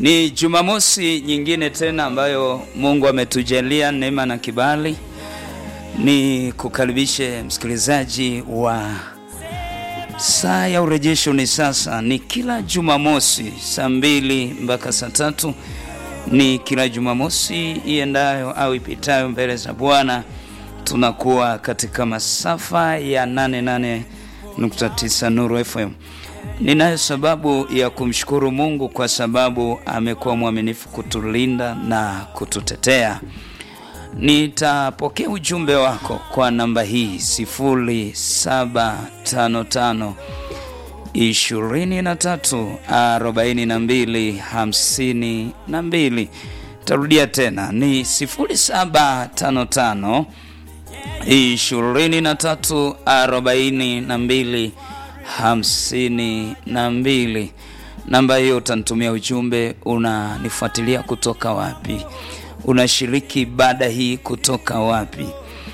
Ni Jumamosi nyingine tena ambayo Mungu ametujalia neema na kibali. Ni kukaribishe msikilizaji wa saa ya urejesho. Ni sasa, ni kila Jumamosi saa mbili mpaka saa tatu ni kila Jumamosi iendayo au ipitayo mbele za Bwana, tunakuwa katika masafa ya 88.9 Nuru FM. Ninayo sababu ya kumshukuru Mungu kwa sababu amekuwa mwaminifu kutulinda na kututetea. Nitapokea ujumbe wako kwa namba hii 0755 23 42 52. Tarudia tena ni 0755 23 42 hamsini na mbili. Namba hiyo utanitumia ujumbe. Unanifuatilia kutoka wapi? Unashiriki ibada hii kutoka wapi?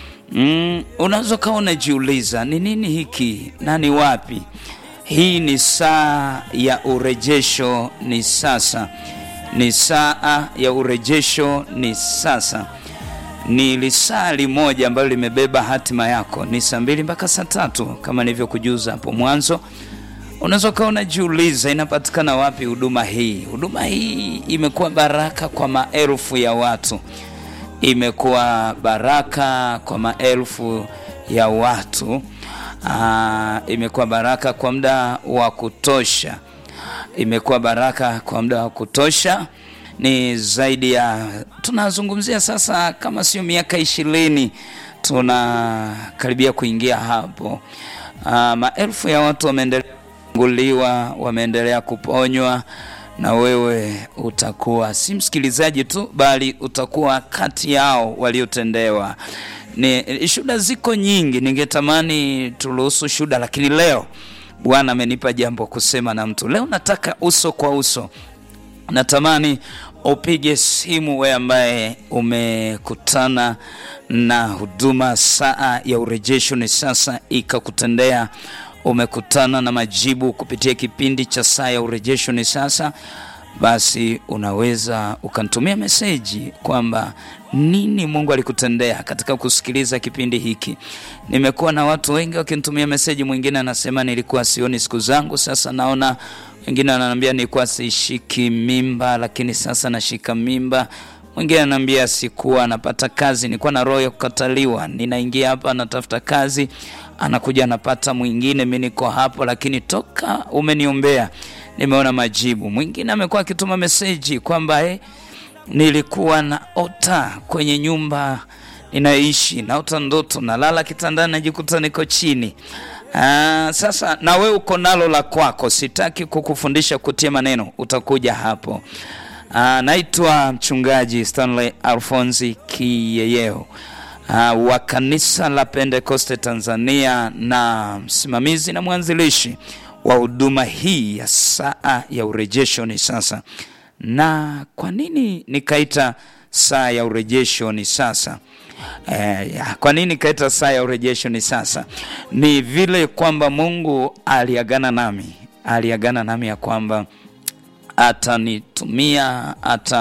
Mm, unaweza ukawa unajiuliza ni nini hiki na ni wapi? Hii ni saa ya urejesho, ni sasa. Ni saa ya urejesho, ni sasa ni lisali moja ambalo limebeba hatima yako. Ni saa mbili mpaka saa tatu kama nilivyokujuza hapo mwanzo. Unaweza ukawa unajiuliza inapatikana wapi huduma hii? Huduma hii imekuwa baraka kwa maelfu ya watu, imekuwa baraka kwa maelfu ya watu. Aa, imekuwa baraka kwa muda wa kutosha, imekuwa baraka kwa muda wa kutosha ni zaidi ya tunazungumzia sasa, kama sio miaka ishirini, tunakaribia kuingia hapo. Uh, maelfu ya watu wameendelea kufunguliwa, wameendelea kuponywa, na wewe utakuwa si msikilizaji tu, bali utakuwa kati yao waliotendewa. Ni shuhuda ziko nyingi, ningetamani turuhusu shuhuda, lakini leo Bwana amenipa jambo kusema na mtu leo. Nataka uso kwa uso natamani upige simu wewe ambaye umekutana na huduma saa ya urejesho ni sasa ikakutendea. Umekutana na majibu kupitia kipindi cha saa ya urejesho ni sasa, basi unaweza ukanitumia meseji kwamba nini Mungu alikutendea katika kusikiliza kipindi hiki. Nimekuwa na watu wengi wakinitumia meseji, mwingine anasema nilikuwa sioni siku zangu, sasa naona wengine ananiambia nilikuwa sishiki mimba lakini sasa nashika mimba. Mwingine ananiambia sikuwa napata kazi, nilikuwa na roho ya kukataliwa, ninaingia hapa natafuta kazi, anakuja anapata mwingine, mimi niko hapo, lakini toka umeniombea nimeona majibu. Mwingine amekuwa akituma meseji kwamba eh, nilikuwa na ota kwenye nyumba ninayoishi, naota ndoto, nalala kitandani, najikuta niko chini. Aa, sasa na we uko nalo la kwako, sitaki kukufundisha kutia maneno, utakuja hapo. Aa, naitwa mchungaji Stanley Alfonsi Kiyeyeo wa kanisa la Pentekoste Tanzania na msimamizi na mwanzilishi wa huduma hii ya saa ya urejesho ni sasa. Na kwa nini nikaita saa ya urejesho ni sasa? Eh, kwa nini kaita saa ya urejesho ni sasa? Ni vile kwamba Mungu aliagana nami, aliagana nami ya kwamba atanitumia,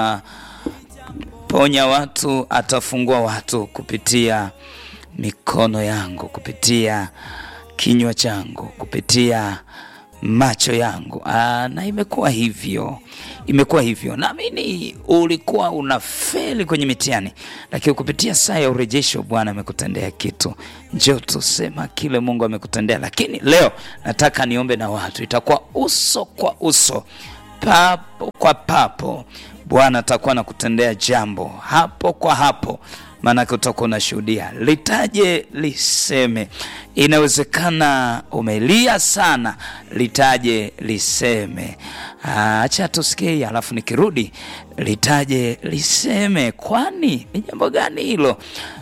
ataponya watu, atafungua watu kupitia mikono yangu, kupitia kinywa changu, kupitia macho yangu. Aa, na imekuwa hivyo, imekuwa hivyo. Naamini ulikuwa unafeli kwenye mitihani, lakini kupitia saa ya urejesho Bwana amekutendea kitu. Njoo tusema kile Mungu amekutendea. Lakini leo nataka niombe na watu, itakuwa uso kwa uso, papo kwa papo. Bwana atakuwa nakutendea jambo hapo kwa hapo maanake utakuwa unashuhudia. Litaje liseme. Inawezekana umelia sana, litaje liseme. Acha tusikie, alafu nikirudi litaje liseme. Kwani ni jambo gani hilo?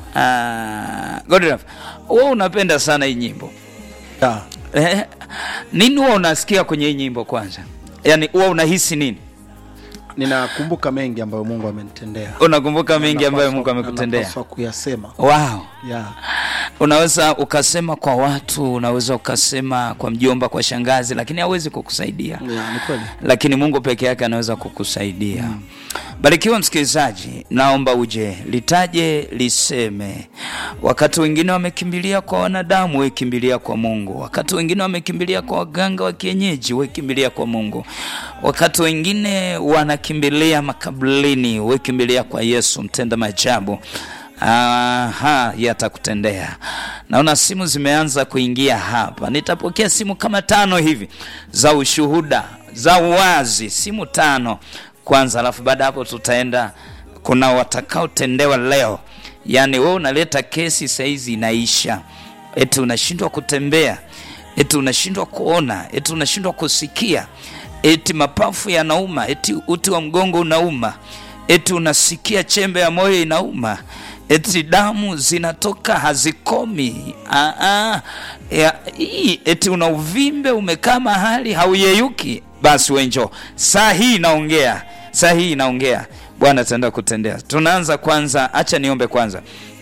Godlove, wewe unapenda sana hii nyimbo Yeah. eh, nini huwa unasikia kwenye hii nyimbo kwanza? Yaani huwa unahisi nini? Ninakumbuka mengi ambayo Mungu amenitendea. Unakumbuka mengi ambayo Napaswa- Mungu amekutendea? napaswa kuyasema. Wow. Yeah. unaweza ukasema kwa watu unaweza ukasema kwa mjomba kwa shangazi lakini hawezi kukusaidia Yeah, ni kweli. lakini mungu peke yake anaweza kukusaidia barikiwa msikilizaji naomba uje litaje liseme wakati wengine wamekimbilia kwa wanadamu wekimbilia kwa mungu wakati wengine wamekimbilia kwa waganga wa kienyeji wekimbilia kwa mungu wakati wengine wanakimbilia makaburini wekimbilia kwa yesu mtenda maajabu Aha, yatakutendea. Naona simu zimeanza kuingia hapa. Nitapokea simu kama tano hivi za ushuhuda za uwazi, simu tano kwanza, alafu baada ya hapo tutaenda. Kuna watakaotendewa leo, yaani wewe unaleta kesi saizi inaisha, eti unashindwa kutembea, eti unashindwa kuona, eti unashindwa kusikia, eti mapafu yanauma, eti uti wa mgongo unauma, eti unasikia chembe ya moyo inauma eti damu zinatoka hazikomi. Aa, ya, hii, eti una uvimbe umekaa mahali hauyeyuki, basi wenjo saa hii inaongea, saa hii inaongea. Bwana ataenda kutendea. Tunaanza kwanza, acha niombe kwanza.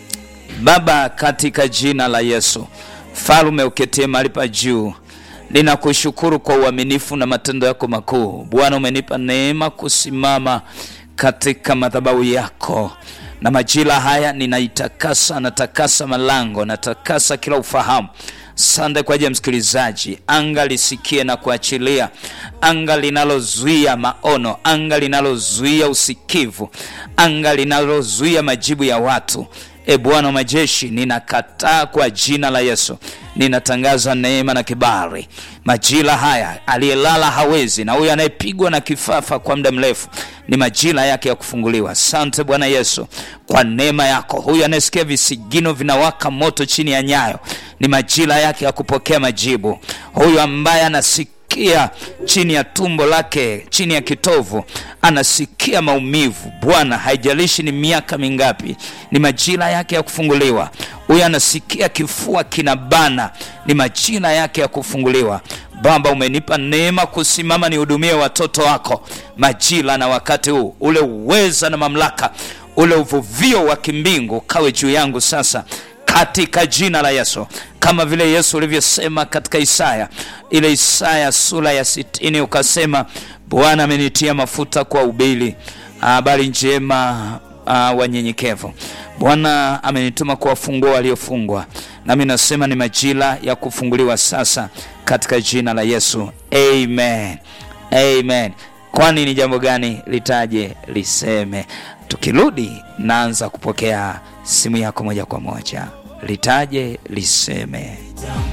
Baba, katika jina la Yesu, Falume uketie mahali pa juu, ninakushukuru kwa uaminifu na matendo yako makuu. Bwana, umenipa neema kusimama katika madhabahu yako na majira haya ninaitakasa, natakasa malango, natakasa kila ufahamu. Sande kwa ajili ya msikilizaji, anga lisikie na kuachilia, anga linalozuia maono, anga linalozuia usikivu, anga linalozuia majibu ya watu. E Bwana wa majeshi, ninakataa kwa jina la Yesu, ninatangaza neema na kibali majira haya. Aliyelala hawezi, na huyu anayepigwa na kifafa kwa muda mrefu ni majira yake ya kufunguliwa. Asante Bwana Yesu kwa neema yako. Huyu anayesikia visigino vinawaka moto chini ya nyayo, ni majira yake ya kupokea majibu. Huyu ambaye anasikia chini ya tumbo lake, chini ya kitovu, anasikia maumivu, Bwana, haijalishi ni miaka mingapi, ni majira yake ya kufunguliwa. Huyu anasikia kifua kinabana, ni majira yake ya kufunguliwa. Baba, umenipa neema kusimama nihudumie watoto wako majira na wakati huu, ule uweza na mamlaka, ule uvuvio wa kimbingu kawe juu yangu sasa katika jina la Yesu, kama vile Yesu ulivyosema katika Isaya ile Isaya sura ya sitini ukasema, Bwana amenitia mafuta kwa ubili habari njema uh, wanyenyekevu. Bwana amenituma kuwafungua waliofungwa, nami nasema ni majira ya kufunguliwa sasa katika jina la Yesu, amen, amen. Kwani ni jambo gani? Litaje liseme. Tukirudi naanza kupokea simu yako moja kwa moja. Litaje liseme.